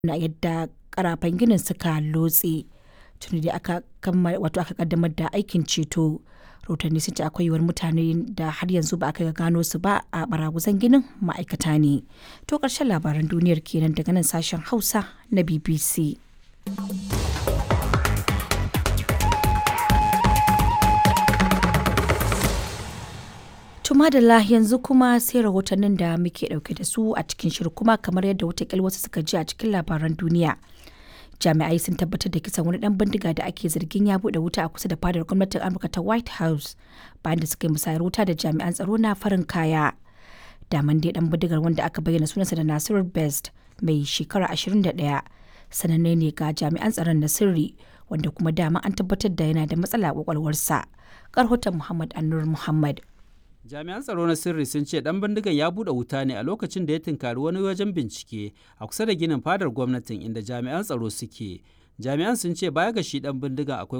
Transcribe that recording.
na yadda karafan ginin suka lotse tuni da aka wato aka kaddamar da aikin ceto rahotanni sun ce akwai yiwuwar mutane da har yanzu ba aka gano su ba a baraguzan ginin ma'aikata ne to karshen labaran duniyar kenan daga nan sashen hausa na bbc madalla yanzu kuma sai rahotannin da muke dauke da su a cikin shirin kuma kamar yadda watakila wasu suka ji a cikin labaran duniya jami'ai sun tabbatar da kisan wani dan bindiga da ake zargin ya bude wuta a kusa da fadar gwamnatin amurka ta white house bayan da suka yi musayar wuta da jami'an tsaro na farin kaya daman dai dan bindigar wanda aka bayyana sunansa da nasiru best mai shekara 21 sananne ne ga jami'an tsaron na sirri wanda kuma dama an tabbatar da yana da matsala a kwakwalwarsa karhoton muhammad annur muhammad jami'an tsaro na sirri sun ce dan bindigan ya bude wuta ne a lokacin da ya tunkari wani wajen bincike a kusa da ginin fadar gwamnatin inda jami'an tsaro suke jami'an sun ce baya ga shi dan bindigan akwai